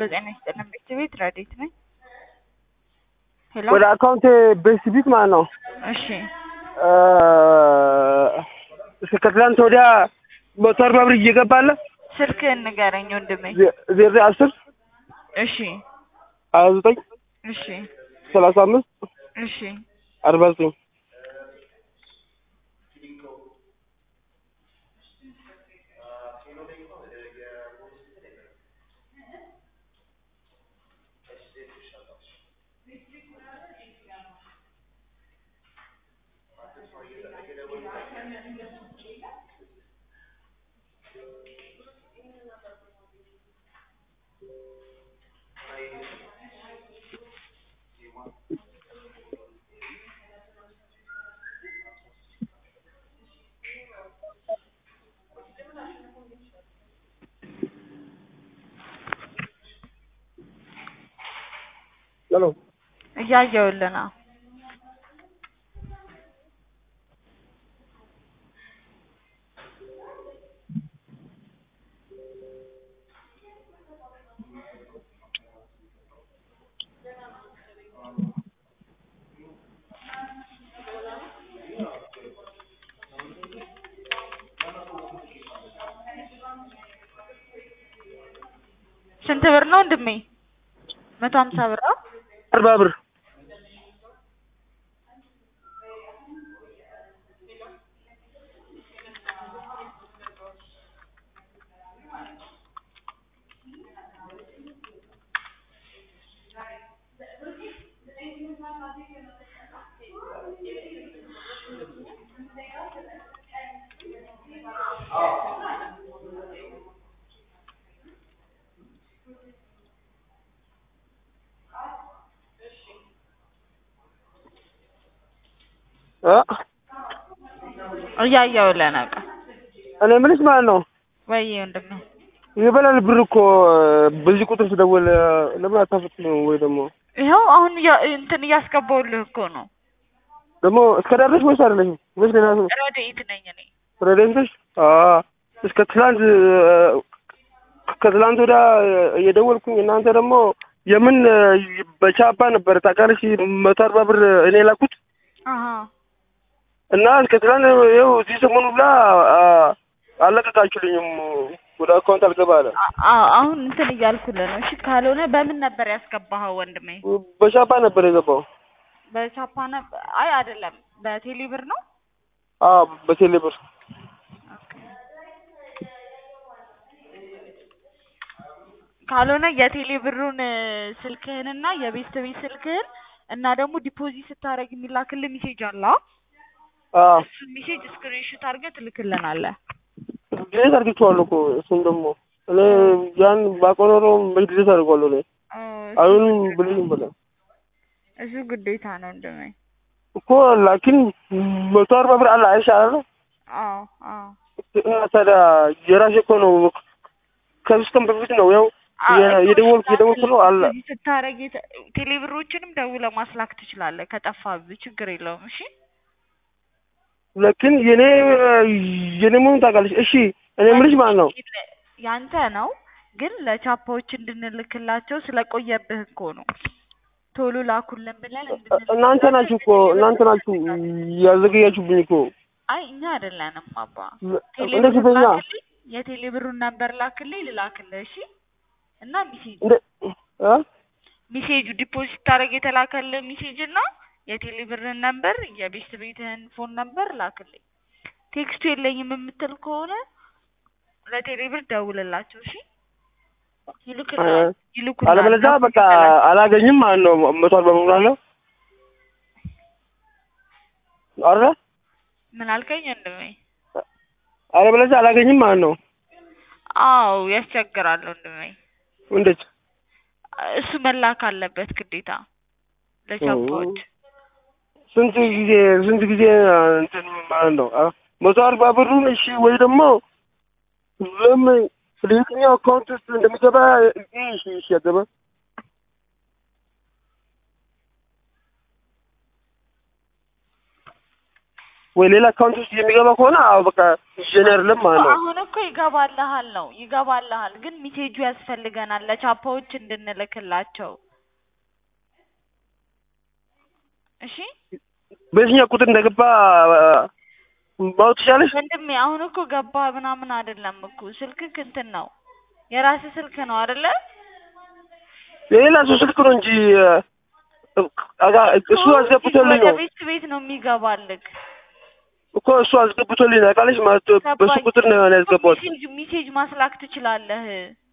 ጤና ይስጥልን ቤት ቤት ረዴት ነኝ። ሄሎ ወደ አካውንት ቤስቢት ማለት ነው። እሺ እስከ ከትላንት ወዲያ መቶ አርባ ብር እየገባለ ስልክህን ንገረኝ ወንድሜ። ዜሮ አስር እሺ ሀያ ዘጠኝ እሺ ሰላሳ አምስት እሺ አርባ ዘጠኝ ሄሎ እያየሁልህ ነው። ስንት ብር ነው ወንድሜ? መቶ ሀምሳ ብር ነው። አርባ ብር እ እያየሁልህ ነው። በቃ እኔ የምልሽ ማለት ነው ወይ ወንድሜ ይበላል ብር እኮ በዚህ ቁጥር ስደውል ለምን አታፈጥነው? ወይ ደግሞ ይኸው አሁን እያ- እንትን እያስገባሁልህ እኮ ነው። ደግሞ እስከ ዳር ወይስ አይደለሽም? ወይስ ሌላ ሰው ረድኤት ነኝ እኔ። ረደንተሽ? አዎ እስከ ትላንት ከትላንት ወዲያ እየደወልኩኝ እናንተ ደግሞ የምን በቻፓ ነበር ታውቃለሽ መቶ አርባ ብር እኔ ላኩት አሀ እና እስከ ትላንት ይኸው እዚህ ሰሞኑ ብላ አለቀቃችሁልኝም ወደ አካውንት አልገባ አለ። አ- አ- አሁን እንትን እያልኩልህ ነው። እሺ ካልሆነ በምን ነበር ያስገባኸው ወንድሜ? በቻፓ ነበር የገባው። በቻፓ ነበር? አይ አይደለም፣ በቴሌ ብር ነው። አዎ በቴሌ ብር ካልሆነ የቴሌ ብሩን ስልክህንና የቤት ቤት ስልክህን እና ደግሞ ዲፖዚት ስታደርግ የሚላክልህ ሜሴጅ አለ። አዎ እሱን ሜሴጅ ስክሪንሾት አድርገህ ትልክልናለህ። ድሬት አድርጌዋለሁ እኮ እሱም ደግሞ እኔ ያን ባውቀው ኖሮ መች ድሬት አድርጓለሁ እኔ አሁን ብልኝ በለ እሱ ግዴታ ነው ወንድሜ። እኮ ላኪን መቶ አርባ ብር አለ አይሻለ አዎ አዎ እና ታዲያ የራሴ እኮ ነው ከሶስት ቀን በፊት ነው ያው የ- የደወልኩ የደወልኩ ነው አለ ዲፖዚት ስታደርግ የተ- ቴሌ ብሮችንም ደውለህ ማስላክ ትችላለህ ከጠፋብህ ችግር የለውም። እሺ ላኪን የኔ የኔ መሆኑን ታውቃለች። እሺ እኔ የምልሽ ማለት ነው ያንተ ነው ግን ለቻፓዎች እንድንልክላቸው ስለቆየብህ እኮ ነው። ቶሎ ላኩልን ብለን እንድንልክላቸው እናንተ ናችሁ እኮ እናንተ ናችሁ ያዘገያችሁብኝ እኮ አይ እኛ አይደለንም አባ። ቴሌ እንደ ብሩን ፊተኛ ላክልኝ፣ የቴሌ ብሩን ነበር ላክልኝ ልላክልህ። እሺ እና ሚሴጅ እንደ እ ሚሴጁ ዲፖዚት ታደርግ የተላከልህ ሚሴጅ እና የቴሌ ብርን ነበር የቤት ቤትህን ፎን ነበር ላክልኝ። ቴክስቱ የለኝም የምትል ከሆነ ለቴሌ ብር ደውልላቸው። እሺ ይልኩልሃል ይልኩልሃል። አለበለዚያ በቃ አላገኝም ማለት ነው። መቶ አርባ ብር አለ አረ ምን አልከኝ ወንድሜ? አለበለዚያ አላገኝም ማለት ነው። አዎ ያስቸግራል ወንድሜ። እንዴት እሱ መላክ አለበት ግዴታ ለቻፓዎች። ስንት ጊዜ ስንት ጊዜ እንትን ማለት ነው አ- መቶ አርባ ብሩን እሺ፣ ወይ ደግሞ ለምን ለየትኛው አካውንት ውስጥ እንደሚገባ እሺ፣ እሺ ያገባ ወይ ሌላ አካውንት ውስጥ የሚገባ ከሆነ አዎ በቃ ይዤ አይደለም ማለት ነው። አሁን እኮ ይገባልሃል ነው ይገባልሃል፣ ግን ሚሴጁ ያስፈልገናል ለቻፓዎች እንድንልክላቸው። እሺ በየትኛው ቁጥር እንደገባ ማወቅ ትችላለሽ? ወንድሜ አሁን እኮ ገባ ምናምን አይደለም እኮ ስልክክ እንትን ነው የራስህ ስልክ ነው አይደለ? የሌላ ሰው ስልክ ነው እንጂ አጋ- እሱ አስገብቶልኝ ወደ ነው ቤት ቤት ነው የሚገባልክ። እኮ እሱ አስገብቶልኝ ነው ታውቃለች ማለት በሱ ገባኝ። ቁጥር ነው ያስገባሁት። ሜሴጅ ሜሴጅ ማስላክ ትችላለህ።